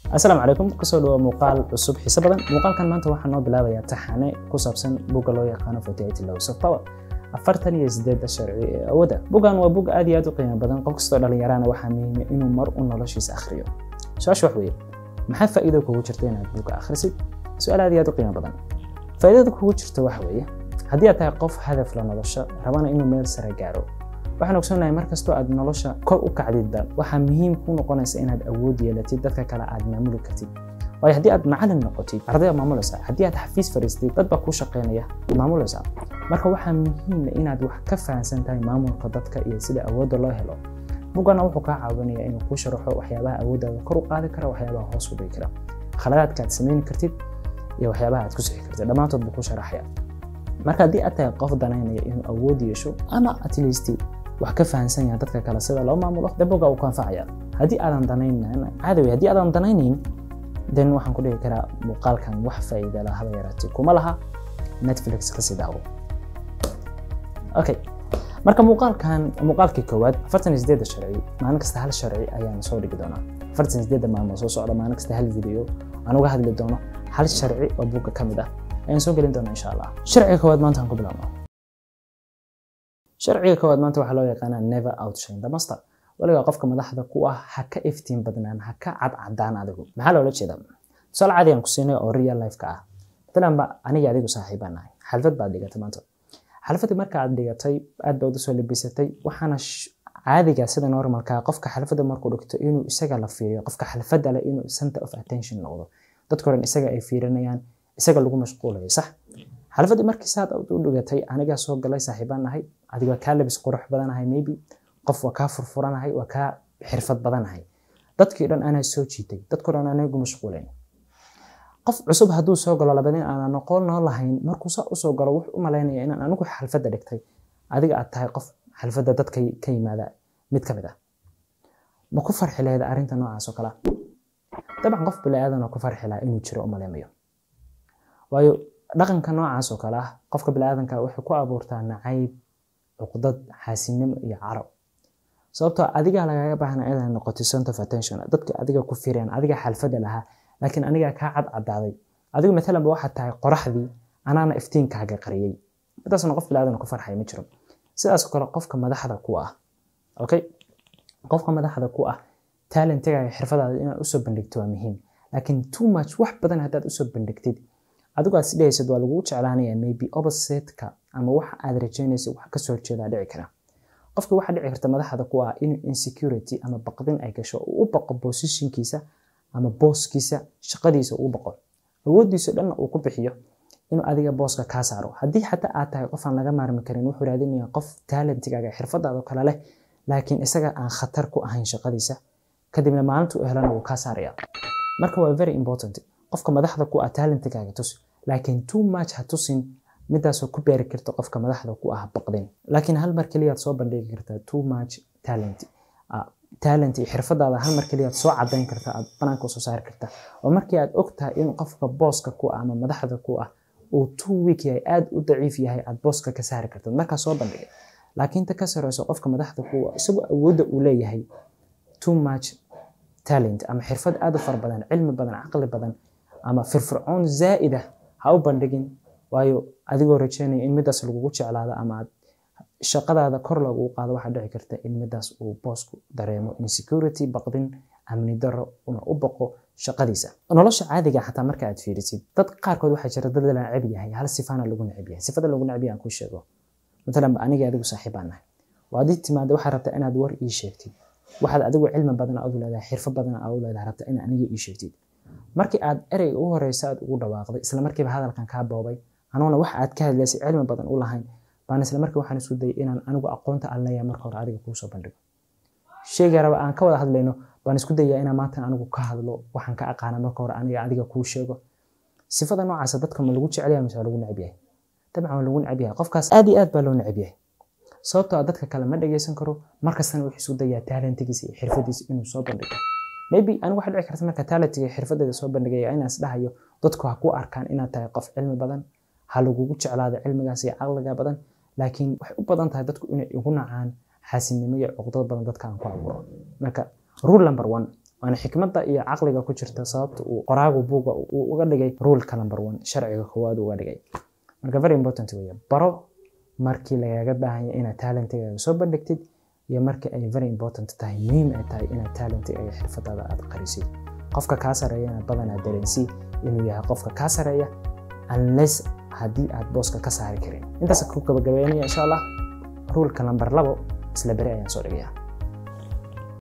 asalaamu calaykum kusoo dhawo muuqaal cusub xiise badan muuqaalkan maanta waxaa noo bilaabayaa taxane ku saabsan bugga loo yaqaano forty laws of power afartan iyo sideedda sharci ee awoodda buggan waa bug aad iyo aad u qiimo badan qof kastoo dhallinyarana waxaa muhiima inuu mar u noloshiisa akhriyo su-aasha wax weeye maxaa faa'iido kugu jirta inaad bugga akhrisid su-aal aad iyo aad u qiimo badan faa'iidada kugu jirta waxa weeye haddii aad tahay qof hadaf la nolosha rabana inuu meel sare gaaro waxaan ogsoonahay mar kastoo aad nolosha kor u kacdidba waxaa muhiim ku noqonaysa inaad awood yeelatid dadka kale aad maamuli kartid waayo haddii aad macalin noqotid arday aad maamulaysaa haddii aad xafiis fadhiistid dad baa kuu shaqaynaya maamulaysaa marka waxaa muhiima inaad wax ka fahansan tahay maamulka dadka iyo sida awoodda loo helo buggana wuxuu kaa caawinaya inuu kuu sharaxo waxyaabaha awooddaada kor u qaadi kara waxyaabaha hoos u dhigi kara khaladaadka aad samayn kartid iyo waxyaabaha aad ku sixi kartid dhammaantood buu kuu sharaxaya marka haddii aad tahay qof danaynaya inuu awood yeesho ama at least wax ka fahansan yahay dadka kale sida loo maamulo daboga uu ku anfacaya haddii aadan danaynan caadawi haddii aadan danaynayn den waxaan ku dhihi karaa muuqaalkan wax faa'iida la haba yaraatee kuma laha netflix ka sii daawo okay marka muuqaalkan muuqaalkii koowaad afartan iyo sideedda sharci maalin kasta hal sharci ayaan soo dhigi doonaa afartan iyo sideedda maalmood soo socda maalin kasta hal video aan uga hadli doono hal sharci oo buugga ka mid ah ayaan soo gelin doonaa insha allah sharciga koowaad maanta aan ku bilaabno sharciga koowaad maanta waxaa loo yaqaanaa never outshine the master waligaa qofka madaxda ku ah ha ka iftiin badnaan ha ka cadcadaan adigu maxaa loola jeedaa tusaale caadi aan ku siinay oo real life-ka ah matalanba aniga adigu saaxiibaan nahay xalfad baad dhigatay maanta xalfadii marka aad dhigatay aad baad usoo labisatay waxaana caadiga sida normalka qofka xalfadda markuu dhigto inuu isaga la fiiriyo qofka xalfadda leh inuu center of attention noqdo dadka horen isaga ay fiirinayaan isaga lagu mashquulayo sax xalfadii markii saad u dhigatay anigaa soo galay saaxiibaan nahay adiga waa kaa labis qurux badanahay maybe qof waa kaa furfuranahay waa kaa xirfad badanahay dadkii dhan anaa soo jiitay dadkoo dhan anagu mashquulayn qof cusub hadduu soo galo labadin aanan noqon noo lahayn markuu saa usoo galo wuxuu u malaynaya inaan anigu xalfadda dhigtay adiga aad tahay qof xalfadda dadka ka yimaada mid ka mid ah ma ku farxi lahayd arrinta noocaas oo kale dabcan qof bili-aadan oo ku farxi lahaa inuu jiro u maleymayo waayo dhaqanka noocaas oo kale ah qofka bili-aadanka waxay ku abuurtaa nacayb cuqdad xaasinimo iyo carab sababtoo adigaa lagaga baahna inaad noqoto center of attention dadka adiga ku fireen adiga xalfadda lahaa laakiin anigaa kaa cadcadaaday adigu maalanba waxaad tahay qoraxdii anaana iftiinkaaga qariyey midaasna qof bili-aadan ku farxaya ma jiro sidaasoo kale qofka madaxda ku ah okay qofka madaxda ku ah talentigaaga xirfadaada inaad usoo bandhigto waa muhiim laakiin too much wax badan haddaad usoo bandhigtid adigu aad isdhehaysad waa lagugu jeclaanaya maybe opposite-ka ama waxa aad rajaynaysa wax kasoo horjeedaa dhici kara qofka waxaa dhici karta madaxda ku ah inuu insecurity ama baqdin ay gasho uu u baqo positionkiisa ama booskiisa shaqadiisa uu baqo awooddiisa dhanna uu ku bixiyo inuu adiga booska kaa saaro haddii xataa aad tahay qof aan laga maarmi karin wuxuu raadinaya qof talentigaaga xirfadaado kale leh laakiin isaga aan khatar ku ahayn shaqadiisa kadibna maalinta u helana wuu kaa saaraya marka waa very important qofka madaxda ku ah talentigaaga tus laakiin too much ha tusin midaasoo ku beeri karta qofka madaxda ku ah baqdin laakiin hal mar keliyaad soo bandhigi kartaa too much talent talent iyo xirfadaada hal mar keliyaad soo cadayn karta aad banaanka usoo saari karta oo markii aad ogtahay in qofka booska ku ah ama madaxda ku ah uu too weak yahay aada u daciif yahay aad booska ka saari kartad markaa soo bandhigay laakiin ta ka sareyso qofka madaxda ku isagoo awoodda uu leeyahay too much talent ama xirfad aada u fara badan cilmi badan caqli badan ama firfircoon zaa'ida ha u bandhigin waayo adigoo rajeynaya in midaas lagugu jeclaado ama aad shaqadaada kor lagugu qaado waxaa dhici karta in midaas uu boosku dareemo insecurity baqdin amni daro una u baqo shaqadiisa nolosha caadiga xataa marka aad fiirisid dad qaarkood waxaa jira dad la necab yahay hal sifaana lagu necab yahay sifada lagu necab yahay aan kuu sheego matalan aniga adigu saaxiibaan nahay waa adii timaada waxaad rabtaa inaad war ii sheegtid waxaad adigu cilmi badan aad u leedahay xirfo badan aad u leedahay rabtaa in aniga ii sheegtid markii aad ereyga ugu horeysa aad ugu dhawaaqday isla markiiba hadalkan kaa boobay anuuna wax aad ka hadlaysay cilmi badan u lahayn baan isla markii waxaan isku dayay inaan anigu aqoonta aan leeyahay marka hore adiga kuu soo bandhigo sheegay raba aan ka wada hadlayno baan isku dayaa inaan maanta anigu ka hadlo waxaan ka aqaana marka hore aniga adiga kuu sheego sifada noocaasa dadka ma lagu jecel yahay mise waa lagu necab yahay dabcan waa lagu necab yahay qofkaas aad iyo aad baa loo necab yahay sababtoo dadka kale ma dhageysan karo markastana wuxuu isku dayaa talentigiisa iyo xirfadiisa inuu soo bandhigo maybe anigu waxaa dhici karta marka talentiga xirfadeeda soo bandhigaya inaan isdhahayo dadku ha ku arkaan inaad tahay qof cilmi badan ha lagugu jeclaado cilmigaas iyo caqliga badan laakiin waxay u badan tahay dadku inay igu nacaan xaasinimo iyo cuqdad badan dadka aan ku abuuro marka rule number one waana xikmadda iyo caqliga ku jirta sababta uu qoraagu buuga uu uga dhigay ruulka number one sharciga koowaad uga dhigay marka very important weeye baro markii lagaaga baahanya inaad talentigaaga soo bandhigtid iyo markii ay very important tahay muhiim ay tahay inaad talentigaaga xirfadaada aad qarisid qofka kaa sareeyana badanaa dareensii inuu yahay qofka kaa sareeya unless haddii aad booska ka saari karin intaas ku gabagabeynaya insha allah ruulka number labo isla beri ayaan soo dhigayaa